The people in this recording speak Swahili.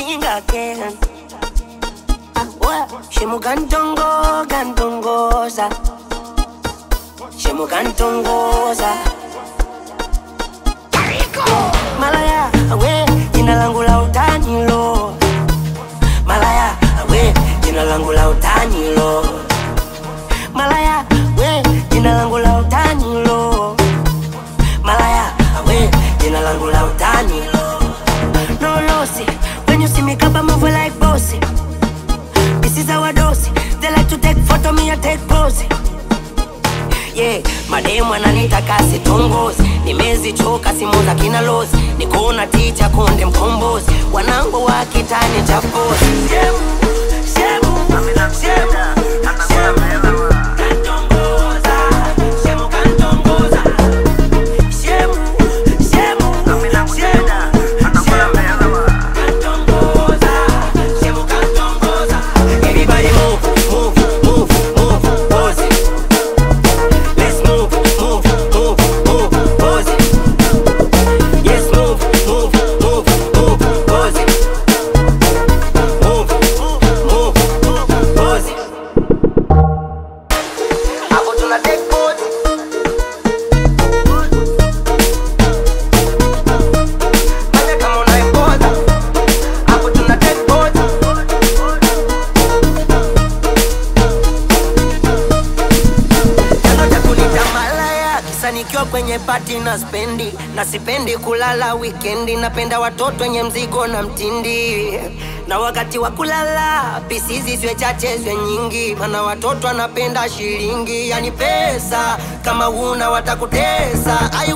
sing again. Ah, what? Shemu gantongo, gantongoza. Shemu gantongoza. Malaya, we, jina langu la utani lo. Malaya, we, jina langu la utani lo. Malaya, we, jina langu la utani lo. Malaya, we, jina langu la utani lo. No lossy, when you see me kaba move like bossy. This is our dose. They like to take photo, me I take pose. Yeah, mademu ananita kasi tongozi, nimezichoka simu za kina lozi, nikona ticha konde mkombozi, wanangu wa kitani cha pozi. Shemu, shemu, shemu, shemu. Kantongoza, shemu kantongoza. Shemu, shemu, shemu, shemu. Kantongoza, shemu kantongoza. Everybody move, move, move, move, pose it. Let's move, move, move, move, pose it. Yes, move, move, move, move, pose it. Move, move, move, pose it. Hapo tuna take pose. Fanya kama unaimboza. Hapo tuna take pose. Chanzo cha kunita malaya kisa nikiwa kwenye pati na spendi na sipendi kulala wikendi, napenda watoto wenye mzigo na mtindi na wakati wa kulala pisizi zwe chache zwe nyingi, mana watoto anapenda shilingi, yani pesa kama una watakutesa. I